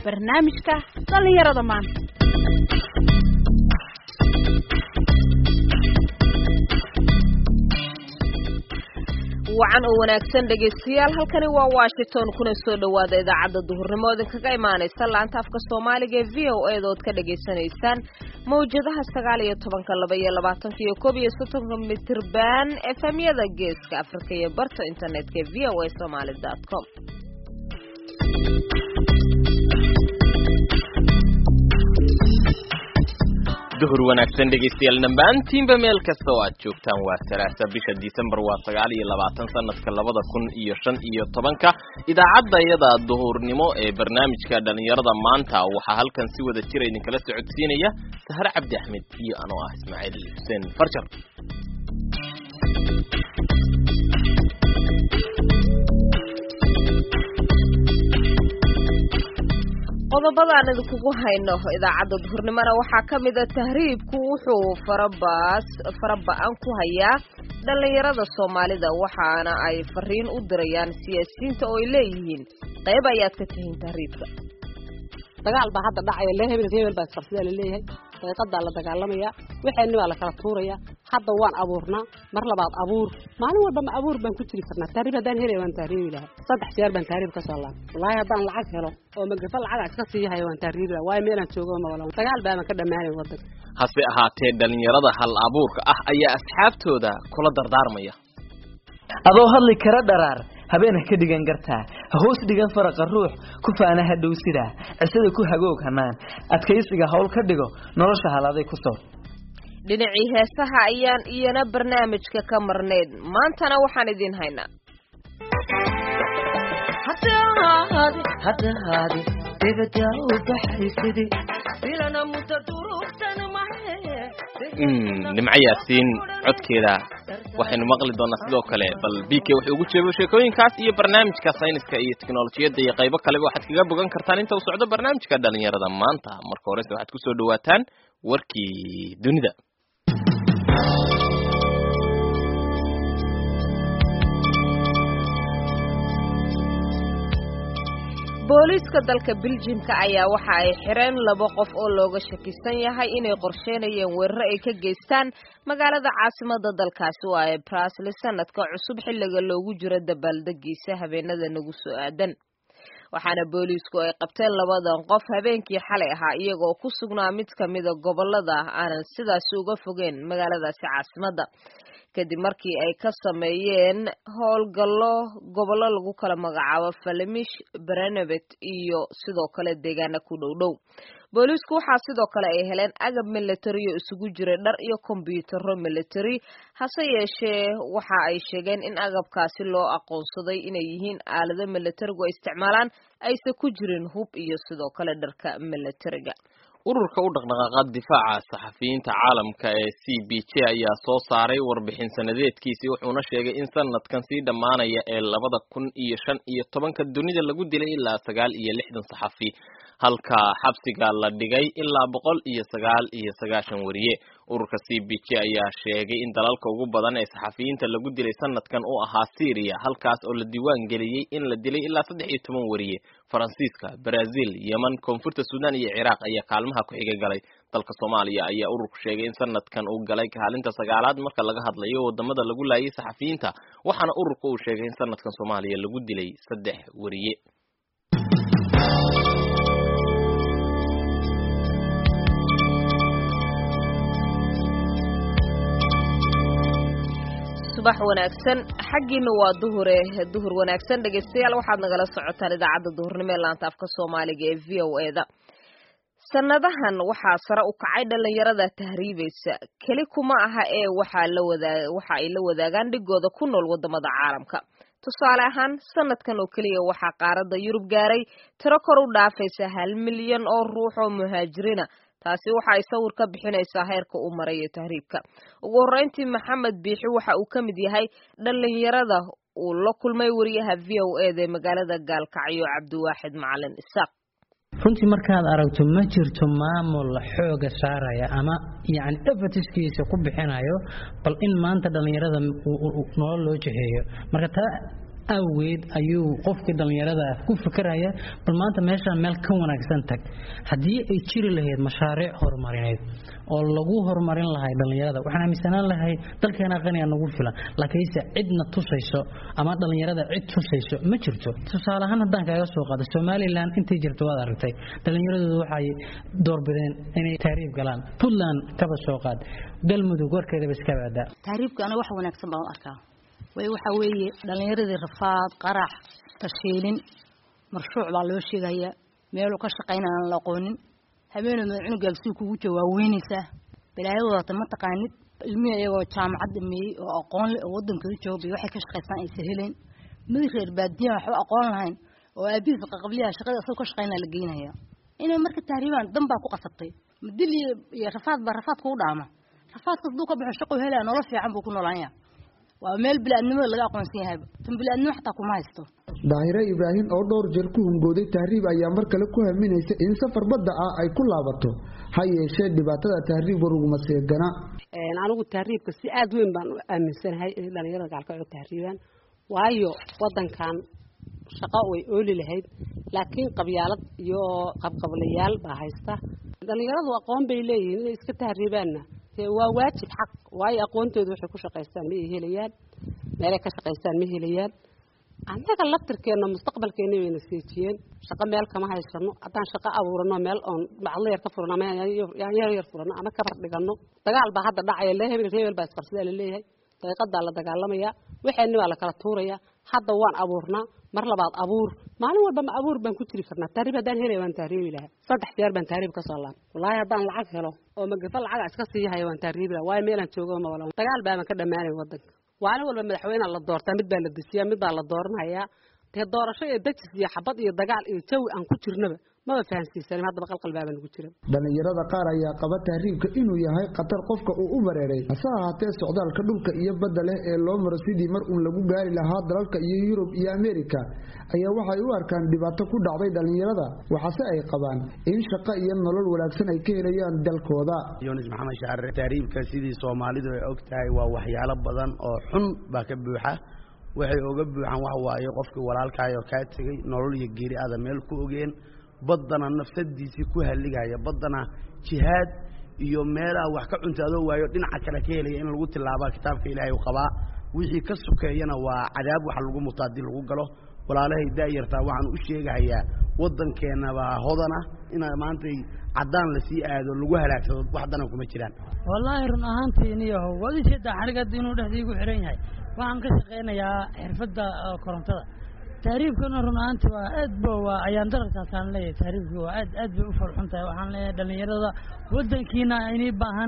barnaamijka dhallinyarada maanta wacan oo wanaagsan dhegaystayaal halkani waa washington kuna soo dhowaada idaacadda duhurnimo idinkaga imaanaysa laanta afka soomaaliga ee v o eeda ood ka dhagaysanaysaan mawjadaha sagaal iyo tobanka laba iyo labaatanka iyo koob iyo soddonka mitirban efemyada geeska afrika iyo barta internetka ee v o a somaly dot com duhur wanaagsan dhegaystayaal dhammaantiinba meel kasta oo aad joogtaan waa salaasa bisha disembar waa sagaal iyo labaatan sanadka labada kun iyo shan iyo tobanka idaacadda iyada duhurnimo ee barnaamijka dhallinyarada maanta waxaa halkan si wada jira idinkala socodsiinaya sahar cabdi axmed iyo anoo ah ismaaciil xuseen farjar qodobadaan idinkugu hayno idaacadda duhurnimona waxaa ka mid a tahriibku wuxuu farabaas faraba-an ku hayaa dhallinyarada soomaalida waxaana ay fariin u dirayaan siyaasiyiinta oo ay leeyihiin qayb ayaad ka tihiin tahriibka dagaal baa hadda dhacaya le hebel hebel baa isqabsadaa laleeyahay daqiiqadaa la dagaalamaya waxeenni baa la kala tuuraya hadda waan abuurnaa mar labaad abuur maalin walba ma abuur baan ku jiri karnaa tahriib haddaan helaya waan tahriibi lahaa saddex jeer baan tahriib ka soo laabay wallaahi haddaan lacag helo oo magafa lacaga iska sii hayo waan tahriibi lahaa waayo meelaan joogo ma walan dagaal baaban ka dhammaanay waddanka hase ahaatee dhallinyarada hal abuurka ah ayaa asxaabtooda kula dardaarmaya adoo hadli kara dharaar habeen ha ka dhigan gartaa ha hoos dhigan faraqa ruux ku faana ha dhow sidaa cisada ku hagoog hanaan adkaysiga hawl ka dhigo nolosha haladay ku soo dhinacii heesaha ayaan iyana barnaamijka ka marnayd maantana waxaan idiin haynaa nimco yaasiin codkeeda waxaynu maqli doonaa sidoo kale bal b k wuxuu ugu jeebo sheekooyinkaas iyo barnaamijka sayniska iyo teknolojiyadda iyo qaybo kaleba waxaad kaga bogan kartaan inta uu socdo barnaamijka dhalinyarada maanta marka horese waxaad kusoo dhawaataan warkii dunida booliiska dalka biljimka ayaa waxa ay xireen laba qof oo looga shakisan yahay inay qorsheynayeen weeraro ay ka geystaan magaalada caasimada dalkaasi oo ay brasli sanadka cusub xilliga loogu jiro dabaaldegiisa habeenada nagu soo aadan waxaana booliisku ay qabteen labadan qof habeenkii xalay ahaa iyagoo ku sugnaa mid kamida gobolada aanan sidaasi uga fogeen magaaladaasi caasimada kadib markii ay ka sameeyeen howlgallo gobollo lagu kala magacaabo falemish berenevet iyo sidoo kale deegaana ku dhow dhow booliisku waxaa sidoo kale ay heleen agab military oo isugu jiray dhar iyo kombyutaro military hase yeeshee waxa ay sheegeen in agabkaasi loo aqoonsaday inay yihiin aalado militarigu ay isticmaalaan aysan ku jirin hub iyo sidoo kale dharka militariga ururka u dhaqdhaqaaqa difaaca saxafiyiinta caalamka ee c b j ayaa soo saaray warbixin sanadeedkiisii wuxuuna sheegay in sanadkan sii dhammaanaya ee labada kun iyo shan iyo tobanka dunida lagu dilay ilaa sagaal iyo lixdan saxafi halka xabsiga la dhigay ilaa boqol iyo sagaal iyo sagaashan wariye ururka c b j ayaa sheegay in dalalka ugu badan ee saxafiyiinta lagu dilay sanadkan uu ahaa syria halkaas oo la diiwaan geliyey in la dilay ilaa saddex iyo toban wariye faransiiska brazil yeman koonfurta sudan iyo ciraaq ayaa kaalmaha ku xiga galay dalka soomaaliya ayaa ururku sheegay in sanadkan uu galay kaalinta sagaalaad marka laga hadlayo wadamada lagu laayay saxafiyiinta waxaana ururka uu sheegay in sanadkan soomaaliya lagu dilay saddex wariye subax wanaagsan xaggiina waa duhure duhur wanaagsan dhegaystayaal waxaad nagala socotaan idaacadda duhurnimo ee laanta afka soomaaliga ee v o eda sanadahan waxaa sare u kacay dhalinyarada tahriibaysa keli kuma aha ee waxaa la wadaa waxa ay la wadaagaan dhigooda ku nool wadamada caalamka tusaale ahaan sanadkan oo keliya waxaa qaaradda yurub gaaray tiro kor u dhaafaysa hal milyan oo ruux oo muhaajiriina taasi waxa ay sawir ka bixinaysaa heerka uu marayo tahriibka ugu horreyntii maxamed biixi waxa uu ka mid yahay dhalinyarada uu la kulmay wariyaha v o eda ee magaalada gaalkacyo cabdiwaaxid macalin isaaq runtii markaad aragto ma jirto maamul xooga saaraya ama yani efatiskiisa ku bixinayo bal in maanta dhallinyarada nolol loo jiheeyo marka taa awgeed ayuu qofkii dhallinyarada ku fikeraya bal maanta meeshaan meel ka wanaagsan tag haddii ay jiri lahayd mashaariic horumarineed oo lagu horumarin lahay dhallinyarada waxaan aaminsanaan lahay dalkeena qaniga nagu filan laakiinse cidna tusayso ama dhallinyarada cid tusayso ma jirto tusaale ahaan haddaan kaaga soo qaado somalilan intay jirto waad aragtay dhallinyaradoodu waxay doorbideen inay taariib galaan puntland kaba soo qaad galmudug warkeedaba iska baadaa taariibka aniga wax wanaagsan baan u arkaa way waxa weeye dhallinyaradii rafaad qarax tashiilin marshuuc baa loo sheegayaa meeluu ka shaqaynaan aan la aqoonin habeenoo mada cunugaag sii kugu jooga waa weynaysaa balaayada wadata ma taqaanid ilmihii iyagoo jaamacad dhameeyey oo aqoon leh oo waddankooda joogay waxay ka shaqaystaan aysan helayn mid reer baadiyan waxba aqoon lahayn oo aabihiisa qaqabliyaha shaqada asagoo ka shaqaynaa la geynaya inay marka tahriibaan dan baa ku qasabtay madil iyo rafaad baa rafaad kugu dhaama rafaadkas hadduu ka baxo shaquu helaya nolol fiican buu ku noolaanya waa meel bili-aadnimada laga aqoonsan yahayba tan bili-aadnimo xataa kuma haysto daahire ibraahim oo dhowr jeer ku hungooday tahriib ayaa mar kale ku haminaysa in safar badda ah ay ku laabato ha yeeshee dhibaatada tahriib waruguma seegana anigu tahriibka si aada weyn baan u aaminsanahay inay dhalinyarada gacalka tahriibaan waayo wadankan shaqo way ooli lahayd laakiin qabyaalad iyo qabqablayaal baa haysta dhalinyaradu aqoon bay leeyihiin inay iska tahriibaanna waa waajib xaq waayo aqoontooda waxay ku shaqaystaan ma helayaan meelay ka shaqaystaan ma helayaan annaga laftirkeenna mustaqbalkeena wayna seejiyeen shaqo meel kama haysano haddaan shaqo abuurano meel oon bacdla yar ka furano ama yaanyar yar furano ama kabar dhigano dagaal baa hadda dhacaya le hebel hebel baa isqabsadaa laleeyahay daqiiqadaa la dagaalamaya waxeenni baa la kala tuuraya hadda waan abuurnaa mar labaad abuur maalin walba ma abuur baan ku jiri karnaa taariib haddaan helaya waan taariibi lahaa saddex jeer baan taariib ka soo laabay wallaahi haddaan lacag helo oo magafa lacaga iska sii haya waan taariibi lahaa waayo meelaan joogo ma wala dagaal baaban ka dhammaanay wadanka maalin walba madaxweynea la doortaa mid baa la dejiyaa mid baa la dooranayaa dee doorasho iyo dejis iyo xabad iyo dagaal iyo jawi aan ku jirnaba maba fahansiisanin haddaba qalqalbaaba nagu jira dhalinyarada qaar ayaa qaba tahriibka inuu yahay khatar qofka uu u bareeray hase ahaatee socdaalka dhulka iyo badda leh ee loo maro sidii mar uun lagu gaari lahaa dalalka iyo yurub iyo ameerika ayaa waxay u arkaan dhibaato ku dhacday dhalinyarada waxaase ay qabaan in shaqo iyo nolol wanaagsan ay ka helayaan dalkooda yunis maxamed shaare tahriibka sidii soomaalidu ay og tahay waa waxyaalo badan oo xun baa ka buuxa waxay oga buuxaan wax waaye qofkii walaalkaayoo kaa tegey nolol iyo geeri aada meel ku ogeen baddana nafsadiisii ku halligaya baddana jihaad iyo meelaha wax ka cuntaadoo waayo dhinaca kale ka helaya in lagu tilaabaa kitaabka ilaahay u qabaa wixii ka sukeeyana waa cadaab wax lagu muto haddii lagu galo walaalahay daayartaa waxaan u sheegahayaa waddankeennabaa hodana ina maantay caddaan lasii aado lagu halaagsado wax danan kuma jiraan wallaahi run ahaantii niyahow waad ii jeedaa xarigada inuu dhexdiigu xiran yahay waxaan ka shaqaynayaa xirfadda korontada tahriibkana run ahaanti waa aad ba waa ayaan dararkaasaan leeyahay tahriibki waa aad aad bay u farxun tahay waxaan leeyahay dhalinyarada waddankiina inii baahan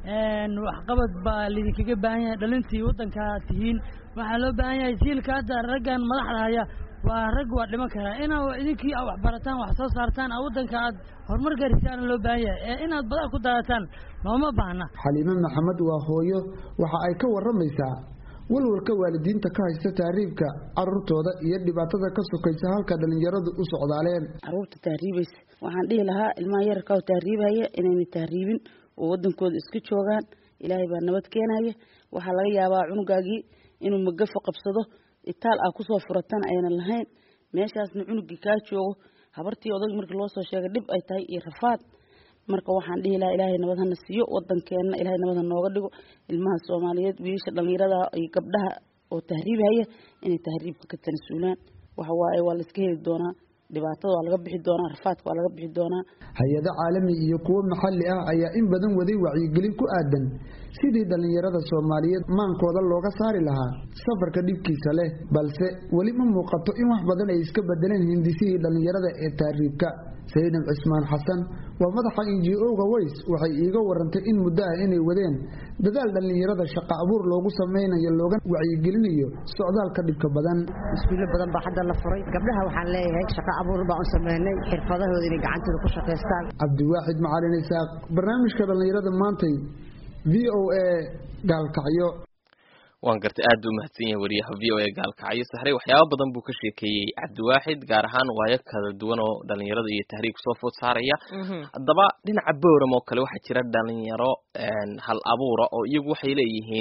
waxqabad baa lidinkaga baahan yahay dhalintii waddankaa tihiin waxaa loo baahan yahay siilka hadda raggan madaxda haya waa rag waa dhiman karaa inaa idinkii a wax barataan wax soo saartaan a waddanka aad horumar gaarsiisaan loo baahan yahay ee inaad badaa ku daadataan looma baahna xaliime maxamed waa hooyo waxa ay ka waramaysaa walwalka waalidiinta ka haysta tahriibka caruurtooda iyo dhibaatada ka sokaysa halka dhalinyaradu u socdaaleen caruurta tahriibaysa waxaan dhihi lahaa ilmaha yararka oo tahriibhaya inayna tahriibin oo wadankooda iska joogaan ilaahay baa nabad keenaya waxaa laga yaabaa cunugaagii inuu magafo qabsado itaal ah kusoo furatan aynan lahayn meeshaasna cunugii kaa joogo habartii odayg markii loo soo sheegay dhib ay tahay iyo rafaad marka waxaan dhihi lahaa ilaahay nabad hana siiyo wadankeenna ilaahay nabad ha nooga dhigo ilmaha soomaaliyeed wiilasha dhalinyarada iyo gabdhaha oo tahriibhaya inay tahriibka ka tanasuulaan waxa waaye waa la iska heli doonaa dhibaatada waa laga bixi doonaa rafaadka waa laga bixi doonaa hay-ado caalami iyo kuwo maxalli ah ayaa in badan waday wacyigelin ku aadan sidii dhalinyarada soomaaliyeed maankooda looga saari lahaa safarka dhibkiisa leh balse weli ma muuqato in wax badan ay iska bedeleen hindisihii dhalinyarada ee tahriibka sayidab cismaan xasan waa madaxa inji oga ways waxay iiga warantay in muddo ah inay wadeen dadaal dhalinyarada shaqa abuur loogu sameynayo looga wacyigelinayo socdaalka dhibka badan iskuulo badan baa hadda la furay gabdhaha waxaan leeyahay shaqa abuur baan u sameynay xirfadahooda inay gacantooda ku shaqaystaan cabdiwaaxid macalin isaaq barnaamijka dhalinyarada maantay v o a gaalkacyo waan gartay aad buu umahadsan yahay wariyaha v o a gaalkacyo saxrey waxyaaba badan buu ka sheekeeyey cabdiwaaxid gaar ahaan waayo kala duwan oo dhalinyarada iyo tahriibka soo food saaraya haddaba dhinaca bowram oo kale waxaa jira dhalinyaro hal abuura oo iyagu waxay leeyihiin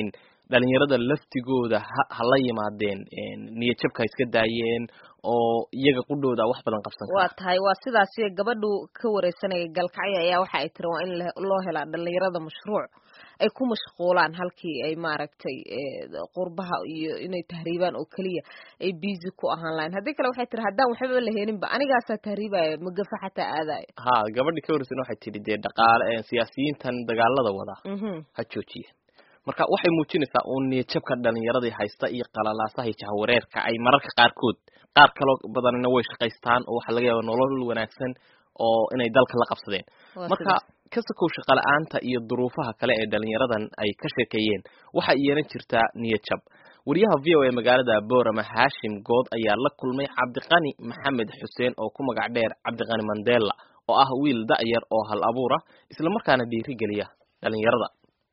dhalinyarada laftigooda ha hala yimaadeen niyadjabka ha iska daayeen oo iyaga qudhooda wax badan qabsan waa tahay waa sidaas gabadhu ka wareysanaya galkacyo ayaa waxa ay tiri waa in loo helaa dhalinyarada mashruuc ay ku mashquulaan halkii ay maaragtay qurbaha iyo inay tahriibaan oo keliya ay busy ku ahaan lahayn haddii kale waxay tiri haddaan waxbaba la heeninba anigaasaa tahriibaya magafa xataa aadayo ha gabadhi ka wareysan waxay tidhi dee dhaqaale siyaasiyiintan dagaalada wada ha joojiya marka waxay muujinaysaa uun niyadjabka dhalinyaradii haysta iyo qalalaasaha iyo jahwareerka ay mararka qaarkood qaar kaloo badanna way shaqaystaan oo waxaa laga yaaba nolol wanaagsan oo inay dalka la qabsadeen marka ka sakow shaqa la-aanta iyo duruufaha kale ee dhalinyaradan ay ka sheekeeyeen waxa iyana jirtaa niyadjab wariyaha v o a magaalada boorama haashim good ayaa la kulmay cabdiqani maxamed xuseen oo ku magac dheer cabdiqani mandela oo ah wiil da-yar oo hal abuura islamarkaana dhiirigeliya dhalinyarada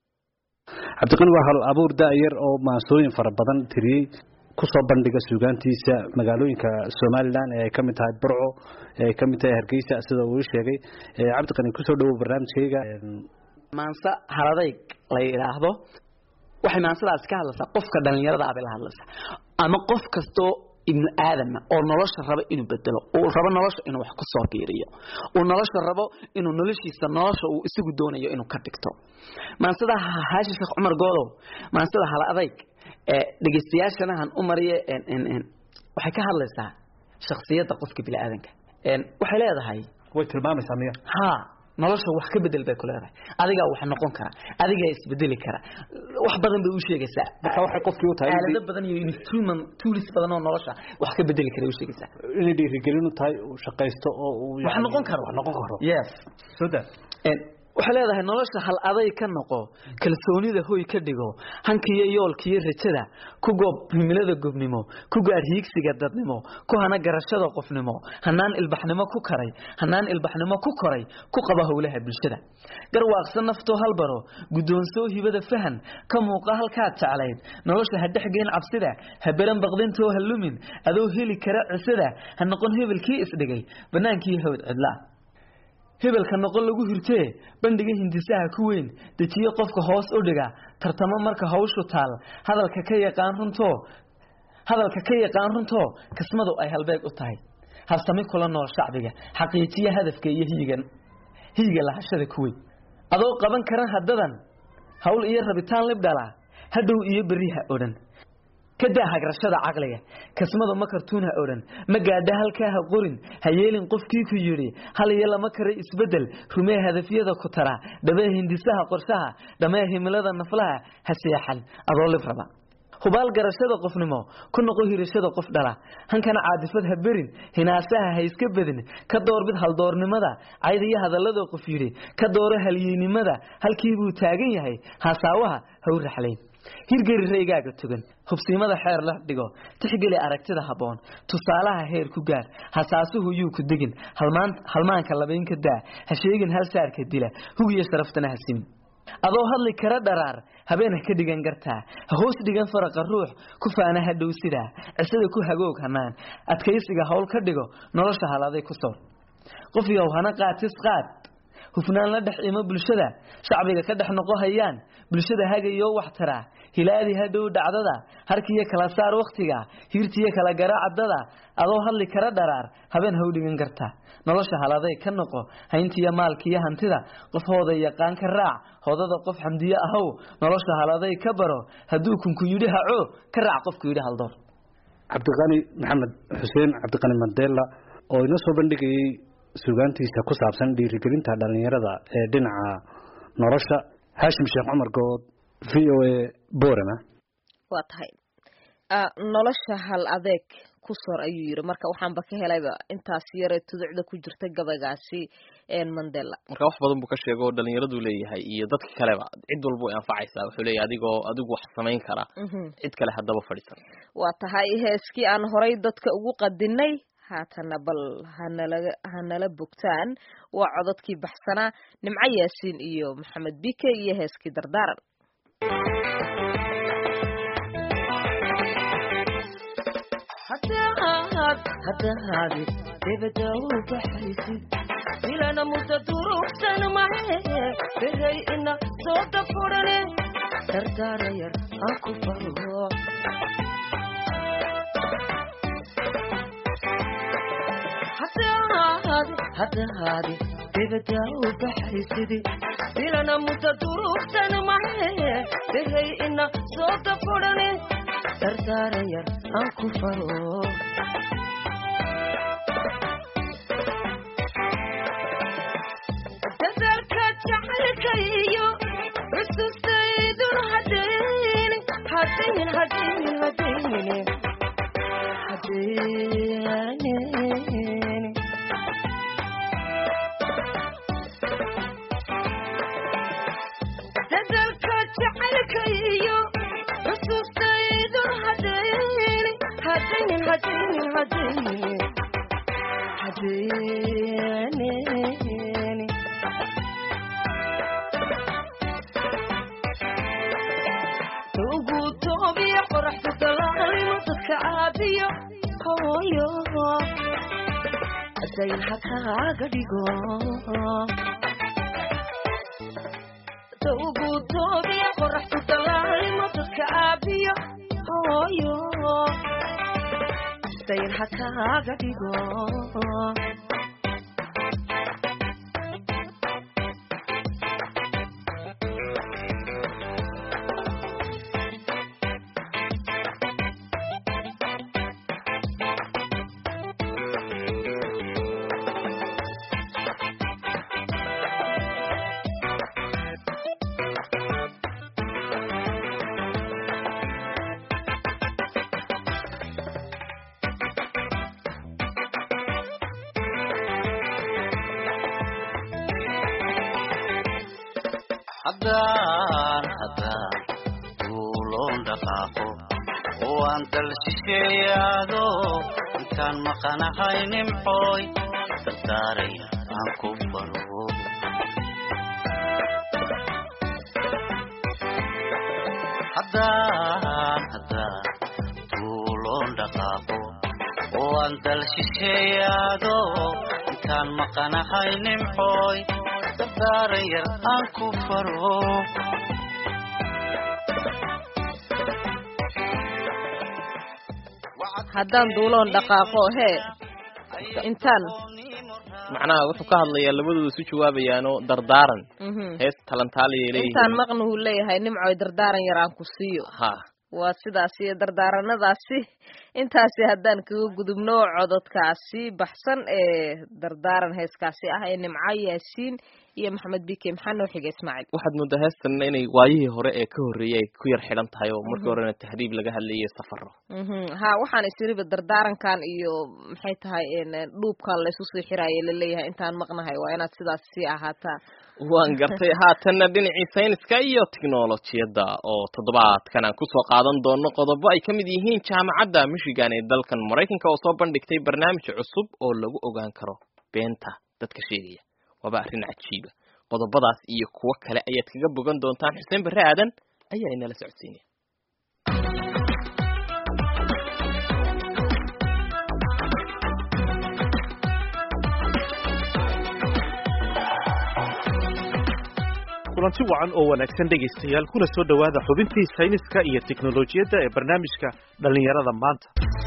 cabdiqani waa hal abuur da-yar oo maansooyin fara badan tiriyey kusoo bandhiga suugaantiisa magaalooyinka somalilan ee ay ka mid tahay burco ee ay ka mid tahay hargeysa sida uu sheegay cabdiqani kusoo dhawow barnaamijkayga maanse haladayg la yidhaahdo waxay maansadaas ka hadlaysaa qofka dhalinyarada abay la hadlaysaa ama qof kastoo ibnu aadama oo nolosha raba inuu bedelo uu rabo nolosha inuu wax ku soo biiriyo uu nolosha rabo inuu noloshiisa nolosha uu isagu doonayo inuu ka dhigto maansada haashi sheekh cumar goodow maansada hala adayg dhegeystayaashana han u mariye waxay ka hadlaysaa shaksiyadda qofka biniaadanka waxay leedahay way tilmaamaysaa miya ha nolosha wax ka bedel bay ku leedahay adigaa wax noqon kara adigaa isbedeli kara wax badan bay u sheegaysaa marka waxay qofkii u tahay aalado badan iyo instrument tools badan oo nolosha wax ka bedeli kara u sheegaysaa inay dhiirigelin u tahay uu shaqaysto oo uu wax noqon karo wax noqon karo yes so that waxay leedahay nolosha hal aday ka noqo kalsoonida hoy ka dhigo hankiyo yoolkiyo rajada ku goob himilada gobnimo ku gaar hiigsiga dadnimo ku hana garashada qofnimo hanaan ilbaxnimo ku karay hanaan ilbaxnimo ku koray ku qaba howlaha bulshada garwaaqsan naftoo halbaro guddoonsoo hibada fahan ka muuqa halkaad jeclayd nolosha ha dhexgeen cabsida ha beran baqdintoo ha lumin adoo heli kara cisada ha noqon hebelkii isdhigay bannaankii hawd cidlaa hebelka noqon lagu hirtee bandhiga hindisaha ku weyn dejiye qofka hoos u dhiga tartamo marka hawshu taal hadalka ka yaqaan runtoo hadalka ka yaqaan runtoo kismadu ay halbeeg u tahay habsami kula nool shacbiga xaqiijiya hadafka iyo hiyigan hiyiga lahashada ku weyn adoo qaban karan haddadan hawl iyo rabitaan libdhala hadhow iyo beriha odhan ka daa hagrashada caqliga kasmada ma kartuun ha odhan ma gaadha halkaa ha qorin ha yeelin qofkii ku yidhi hal iyo lama karay isbeddel rumee hadafyada ku tara dhabee hindisaha qorshaha dhamee himilada naflaha ha seexan adoo lib raba hubaal garashada qofnimo ku noqo hirashada qof dhala hankana caadifad ha berin hinaasaha ha iska bedin ka doorbid haldoornimada cayd iyo hadallada qof yidhi ka dooro halyeynimada halkii buu taagan yahay hasaawaha ha u raxlayn hirgeli raygaaga tugan hubsiimada xeer la dhigo tixgeli aragtida habboon tusaalaha heer ku gaar hasaasuhu yuu ku degin halmaanka labaynka daa ha sheegin hal saarka dila hugiyo sharaftana ha simin adoo hadli kara dharaar habeen ha ka dhigan gartaa ha hoos dhigan faraqa ruux ku faana ha dhow sidaa cisada ku hagoog hanaan adkaysiga howl ka dhigo nolosha haladay ku soor qof yow hana qaatis qaad hufnaan la dhex imo bulshada shacbiga ka dhex noqo hayaan bulshada hagayoo wax taraa hilaadi hadhow dhacdada harkiyo kala saar wakhtiga hiirtiyo kala garaacadada adoo hadli kara dharaar habeen ha u dhigan kartaa nolosha haladay ka noqo hayntiyo maalkiyo hantida qof hooda yaqaan ka raac hodada qof xamdiyo ahow nolosha haladay ka baro hadduu kunku yidhi haco ka raac qofku yidhi haldoor cabdiqani maxamed xuseen cabdiqani mandela oo inoo soo bandhigayey sugaantiisa ku saabsan dhiirigelinta dhalinyarada ee dhinaca nolosha haashim sheekh cumar good v o a borama waa tahay nolosha hal adeeg ku sor ayuu yiri marka waxaanba ka helayba intaas yare tuducda ku jirta gabaygaasi mandela marka wax badan buu ka sheego oo dhalinyaradu leeyahay iyo dadka kaleba cid walba way anfacaysaa wuxuu leeyahay adigoo adigu wax samayn kara cid kale haddaba fadhiisan waa tahay heeskii aan horay dadka ugu qadinay haatana bal hanala hanala bogtaan waa cododkii baxsanaa nimco yaasiin iyo maxamed bike iyo heeskii dardaaran hadahaadi debada u baxaysid ilana muda durugsan mahe beray ina soo dafurane dardaara yar aan ku faro haddahaadi dibada u baxaysidi dilana muda durugsan mahe dehay ina soo dafurane dardaara yar aan ku faro dadalka jacaylkayo xusuustaydun hadaynin hadaynin hadaynin hadaynin hadaynin dadalka jacaylkayo xusuustaydun hadaynin hadaynin hadaynin hadaynin hadaynin ugu toobiya qoraxda dalaalimo dadka caabiyo hooyo dayn ha kaaga dhigo ugu toobiya qoraxda dalaalimo dadka caabiyo hooyo dayn ha kaaga dhigo haddaan haddaan duuloon dhaqaaqo oo aan dal shisheeyaado intaan maqanahay nimcooy dardaaraya aan ku faro haddaan haddaan duuloon dhaqaaqo oo aan dal shisheeyaado intaan maqanahay nimcooy dardaaran yar aan ku faro haddaan duuloon dhaqaaqo hee intaan macnaha wuxuu ka hadlayaa labadooda isu jawaabayaanoo dardaaran hees talantaaliyay leeyihiin intaan maqnuhu leeyahay nimcoy dardaaran yar aan ku siiyo ha waa sidaas iyo dardaaranadaasi intaasi haddaan kaga gudubno cododkaasi baxsan ee dardaaran heeskaasi ah ee nimco yaasiin iyo maxamed bike maxaa noo xiga ismaaciil waxaad moodaa heestanna inay waayihii hore ee ka horreeyay ay ku yar xidhan tahay oo markii horena tahriib laga hadlayay safaro ha waxaan isiriba dardaarankan iyo maxay tahay dhuubkan laysu sii xiraaye laleeyahay intaan maqnahay waa inaad sidaas sii ahaataa waan gartay haatanna dhinacii sayniska iyo tiknolojiyadda oo toddobaadkan aan kusoo qaadan doono qodobo ay ka mid yihiin jaamacadda michigan ee dalkan maraykanka oo soo bandhigtay barnaamij cusub oo lagu ogaan karo beenta dadka sheegaya waaba arrin cajiiba qodobadaas iyo kuwo kale ayaad kaga bogan doontaan xuseen barre aadan ayaa inala socodsiinaya kulanti wacan oo wanaagsan dhegaystayaal kuna soo dhowaada xubintii sayniska iyo tiknolojiyadda ee barnaamijka dhallinyarada maanta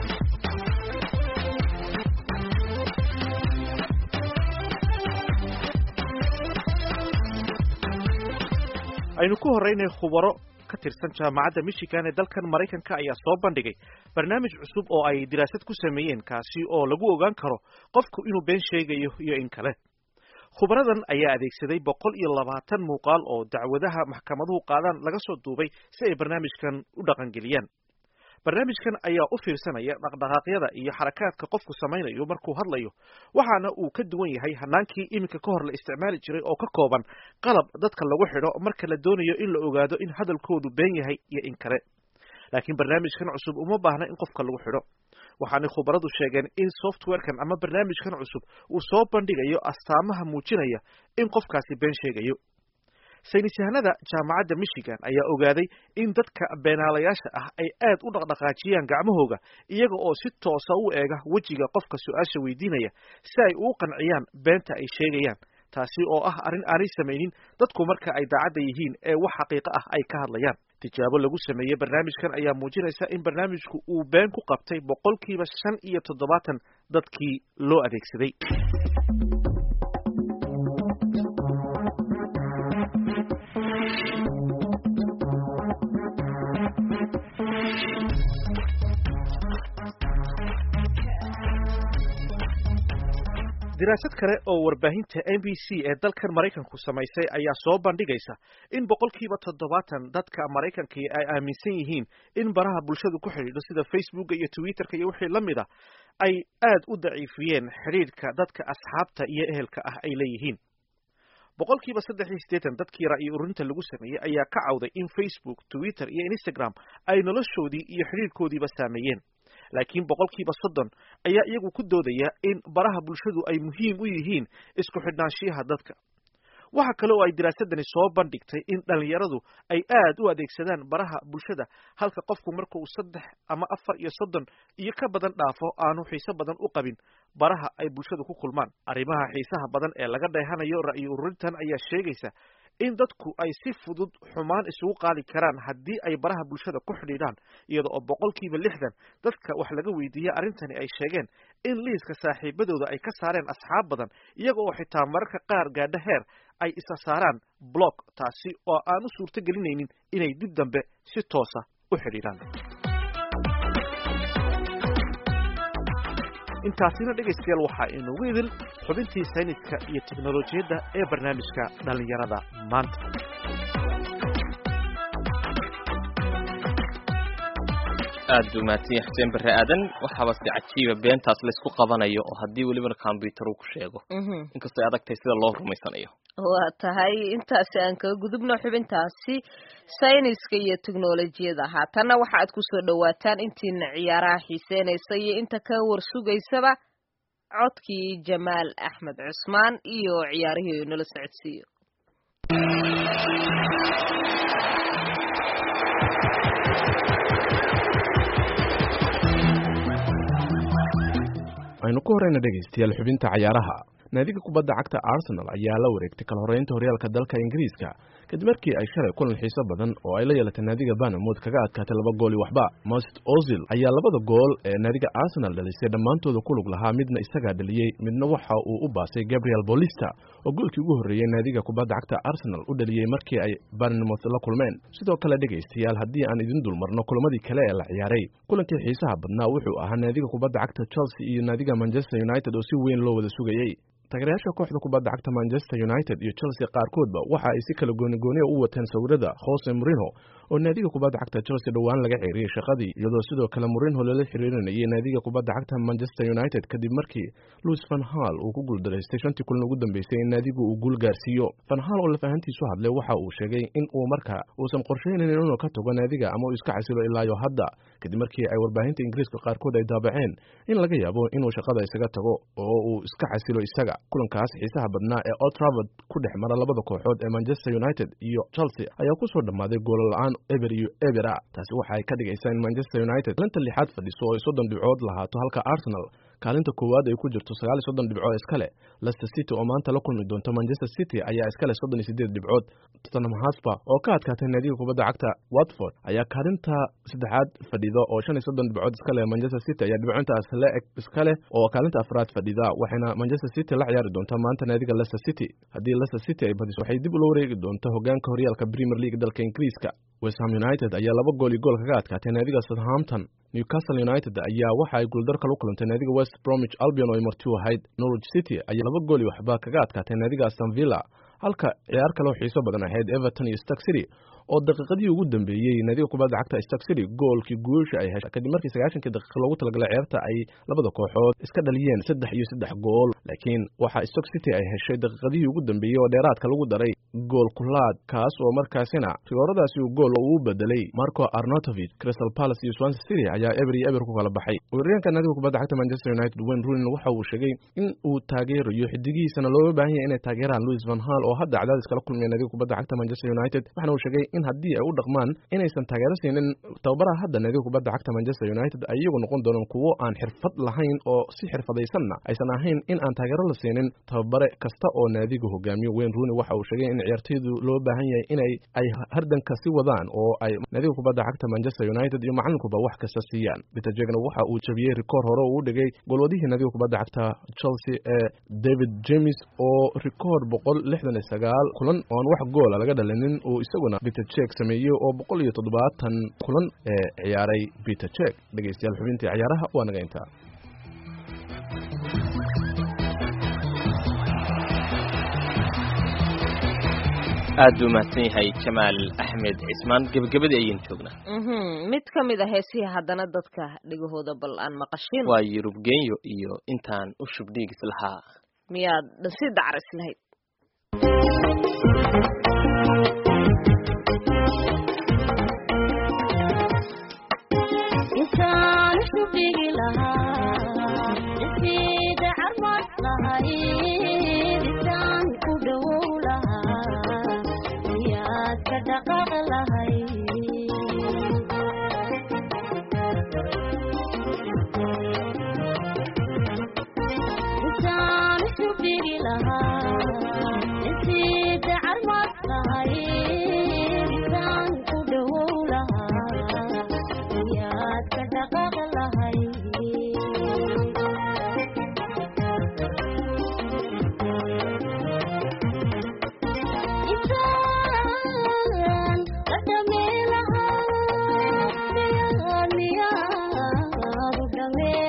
aynu ku horraynay khubaro ka tirsan jaamacadda michigan ee dalkan maraykanka ayaa soo bandhigay barnaamij cusub oo ay diraasad ku sameeyeen kaasi oo lagu ogaan karo qofku inuu been sheegayo iyo in kale khubaradan ayaa adeegsaday boqol iyo labaatan muuqaal oo dacwadaha maxkamaduhu qaadaan laga soo duubay si ay barnaamijkan u dhaqangeliyaan barnaamijkan ayaa u fiirsanaya dhaqdhaqaaqyada iyo xarakaadka qofku samaynayo markuu hadlayo waxaana uu ka duwan yahay hanaankii iminka ka hor la isticmaali jiray oo ka kooban qalab dadka lagu xidho marka la doonayo in la ogaado in hadalkoodu been yahay iyo in kale laakiin barnaamijkan cusub uma baahna in qofka lagu xidho waxaanay khubaradu sheegeen in softwarekan ama barnaamijkan cusub uu soo bandhigayo astaamaha muujinaya in qofkaasi been sheegayo saynis yahanada jaamacadda michigan ayaa ogaaday in dadka beenaalayaasha ah ay aad u dhaqdhaqaajiyaan gacmahooga iyaga oo si toosa u eega wejiga qofka su-aasha weydiinaya si ay uu qanciyaan beenta ay sheegayaan taasi oo ah arrin aanay samaynin dadku marka ay daacadda yihiin ee wax xaqiiqo ah ay ka hadlayaan tijaabo lagu sameeyey barnaamijkan ayaa muujinaysa in barnaamijku uu been ku qabtay boqolkiiba shan iyo toddobaatan dadkii loo adeegsaday diraasad kale oo warbaahinta n b c ee dalkan maraykanku samaysay ayaa soo bandhigaysa in boqolkiiba toddobaatan dadka maraykanka ay aaminsan yihiin in baraha bulshadu ku xidhiidho sida facebooka iyo twitterka iyo wixii la mid a ay aad u daciifiyeen xidhiidhka dadka asxaabta iyo ehelka ah ay leeyihiin boqolkiiba saddex iyo siddeetan dadkii ra'yi ururinta lagu sameeyey ayaa ka cawday in facebook twitter iyo instagram ay noloshoodii iyo xidhiidhkoodiiba saameeyeen laakiin boqolkiiba soddon ayaa iyagu ku doodaya in baraha bulshadu ay muhiim u yihiin isku xidhnaanshiyaha dadka waxa kale oo ay diraasadani soo bandhigtay in dhalinyaradu ay aad u adeegsadaan baraha bulshada halka qofku marka uu saddex ama afar iyo soddon iyo ka badan dhaafo aanu xiiso badan u qabin baraha ay bulshadu ku kulmaan arrimaha xiisaha badan ee laga dheehanayo ra'yi ururintan ayaa sheegaysa in dadku ay si fudud xumaan isugu qaadi karaan haddii ay baraha bulshada ku xidhiidhaan iyada oo boqolkiiba lixdan dadka wax laga weydiiyey arrintani ay sheegeen in liiska saaxiibadooda ay ka saareen asxaab badan iyaga oo xitaa mararka qaar gaadho heer ay isa saaraan blog taasi oo aan u suurto gelinaynin inay dib dambe si toosa u xidhiidhaan intaasina dhegaystayaal waxaa inugu idil xubintii sayniska iyo teknolojiyadda ee barnaamijka dhallinyarada maanta aad buu mahadsan yahay xuseen barre aadan waxaaba si cajiiba beentaas laysku qabanayo oo haddii welibana combyuter uu ku sheego inkastoo ay adagtahay sida loo rumaysanayo waa tahay intaasi aan kaga gudubno xubintaasi sayniska iyo teknolojiyada haatanna waxa aad kusoo dhawaataan intiina ciyaaraha xiiseynaysa iyo inta ka warsugaysaba codkii jamaal axmed cusmaan iyo ciyaarihii nala socodsiiyo aynu ku horeyna dhegaystayaal xubinta cayaaraha naadiga kubadda cagta arsenal ayaa la wareegtay kala horeynta horyaalka dalka ingiriiska kadib markii ay shalay kulan xiiso badan oo ay la yeelatay naadiga banamod kaga adkaatay laba gooli waxba most ozil ayaa labada gool ee naadiga arsenal dhalisay dhammaantooda ku lug lahaa midna isagaa dhaliyey midna waxa uu u baasay gabriel bolista oo goolkii ugu horreeyey naadiga kubadda cagta arsenal u dhaliyey markii ay banamod la kulmeen sidoo kale dhegaystayaal haddii aan idin dulmarno kulamadii kale ee la ciyaaray kulankii xiisaha badnaa wuxuu ahaa naadiga kubadda cagta chelsea iyo naadiga manchester united oo si weyn loo wada sugayey taageerayaasha kooxda kubadda cagta manchester united iyo chelsea qaarkoodba waxa ay si kala goonigooniya u wateen sawirada jose morino oo naadiga kubadda cagta chelsea dhowaan laga xiriiriyey shaqadii iyadoo sidoo kale morino lala xiriirinayay naadiga kubadda cagta manchester united kadib markii louis van hal uu ku guuldaraystay shantii kulan ugu dambeysay in naadigu uu guul gaarsiiyo van hal oo lafahantiisu hadlay waxa uu sheegay in uu marka uusan qorshaynaynin inuu ka tago naadiga ama uu iska xasilo ilaayo hadda kadib markii ay warbaahinta ingiriiska qaarkood ay daabaceen in laga yaabo inuu shaqada isaga tago oo uu iska xasilo isaga kulankaas xiisaha badnaa ee old trafford ku dhex mara labada kooxood ee manchester united iyo chelsea ayaa ku soo dhammaaday goolo la-aan eber iyo ebera taasi waxa ay ka dhigaysaa in manchester united kaalinta lixaad fadhiso oo ay soddon dhibcood lahaato halka arsenal kaalinta koowaad ay ku jirto sagaal iyo soddon dhibcood iskale leicester city oo maanta la kulmi doonto manchester city ayaa iskale soddon iyo sideed dhibcood tottenham hotspur oo ka adkaatay naadiga kubadda cagta watford ayaa kaalinta saddexaad fadhida oo shan iyo soddon dhibcood iskale manchester city ayaa dhibcintaas la eg iskale oo kaalinta afraad fadhida waxayna manchester city la ciyaari doontaa maanta naadiga leicester city haddii leicester city ay badiso waxay dib ula wareegi doonta hogaanka horyaalka premier league dalka ingiriiska westham united ayaa laba gool iyo gool kaga adkaatay naadiga southampton newcastle united ayaa waxa ay guuldar kala u kulantay naadiga west bromwich albion oo ay marti u ahayd norwich city ayaa laba gool iyo waxba kaga adkaatay naadiga aston villa halka ciyaar kale oo xiiso badan ahayd everton iyo stark city oo daqiiqadii ugu dambeeyey naadiga kubadda cagta stark city goolkii guusha ay heshay kadib markii sagaashankii daqiiqa loogu talagalay ciyaarta ay labada kooxood iska dhaliyeen saddex iyo saddex gool laakiin waxa stark city ay heshay daqiiqadihii ugu dambeeyey oo dheeraadka lagu daray gool kulaad kaas oo markaasina rigooradaasi uu gool uu bedelay marco arnotovich crystal palace iyo swansea city ayaa eber iyo eber ku kala baxay weeraryahanka naadiga kubadda cagta manchester united wayne rooney waxa uu sheegay in uu taageerayo xidigihiisana looga baahan yahay inay taageeraan louis van hal oo hadda cadaadis kala kulmaya naadiga kubadda cagta manchester united waxana uu sheegay in haddii ay u dhaqmaan inaysan taageero siinin tababaraha hadda naadiga kubadda cagta manchester united ay iyagu noqon doonaan kuwo aan xirfad lahayn oo si xirfadaysanna aysan ahayn in aan taageero la siinin tababare kasta oo naadiga hogaamiyo wayne rooney waxa uu sheegay in ciyaartoydu loo baahan yahay inay ay hardanka si wadaan oo ay naadiga kubadda cagta manchester united iyo macalinkuba wax kasta siiyaan peter jegna waxa uu jabiyey rikoor hore uu dhigay golwadihii naadiga kubadda cagta chelsea ee david james oo rikoor boqol lixdan iyo sagaal kulan oo aan wax goola laga dhalinin uu isaguna peter jek sameeyey oo boqol iyo toddobaatan kulan ee ciyaaray peter jek dhegeystayaal xubintii ciyaaraha waa naga intaa aad buu mahadsan yahay jamaal axmed cismaan gebagabadii ayaynu joognaa mid ka mid a heesihii haddana dadka dhegahooda bal aan maqashin waa yurub genyo iyo intaan u shubdhiigis lahaa miyaad si dacris lahayd intaan shubdhigi lahaa isida carmad lahayd intaan ku dhowow lahaa miyaad ka dhaqaaq lahayd intaan shubdhigi lahaa isida carmad lahayd intaan ku dhowow lahaa miyaad ka dhaqaaq lahayd intaan la dhamee lahaa miyaad miyaad u dhamee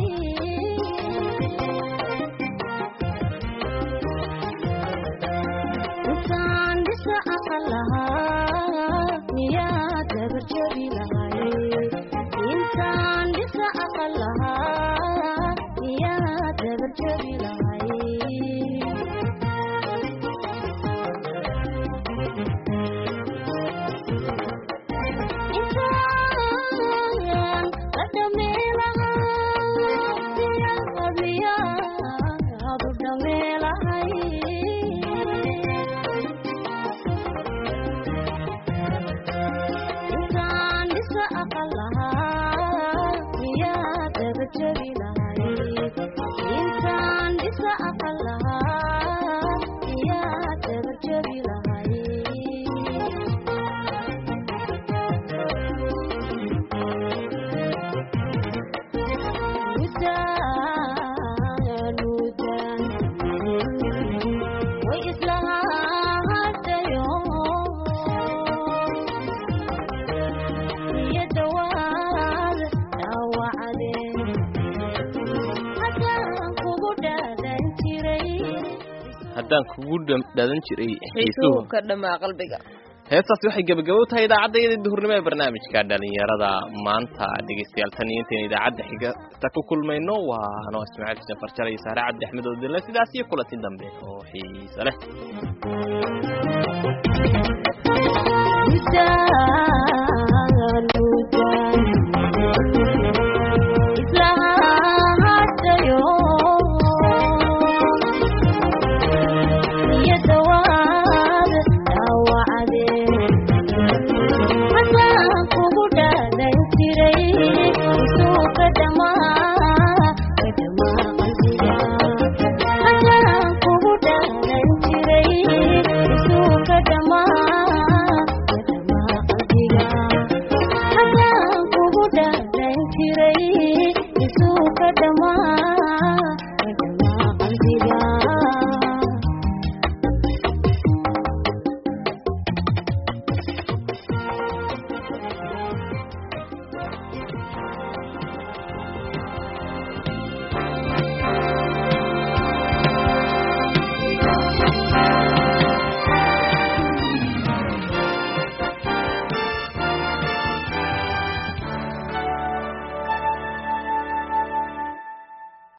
lahayd intaan dhisa aqal lahaa miyaad dabarjabi lahayd intaan dhisa aqal lahaa miyaad dabarjabi lahayd intaan la dhamee lahaa miyaad miyaad u dhamee lahayd intaan dhisa aqal lahaa miyaad dabarjabi lahayd intaan dhisa aqal lahaa miyaad dabarjabi lahayd mudaan mudaan way islahaadayo iyo dhawaad dhaawacdeen haddaan kugu dhaadan jiray haddaan kugu dham- dhadan jiray xiisuhu xiisuhu ka dhamaa qalbiga heestaasi waxay gebagabo u tahay idaacadda duhurnimo ee barnaamijka dhalinyarada maanta dhegeystayaal tan iyo intaynu idaacadda xigata ku kulmayno waa anoo ismaaciil xuseen farjale iyo saare cabdi axmed oo dille sidaas iyo kulanti dambe oo xiiso leh mudaan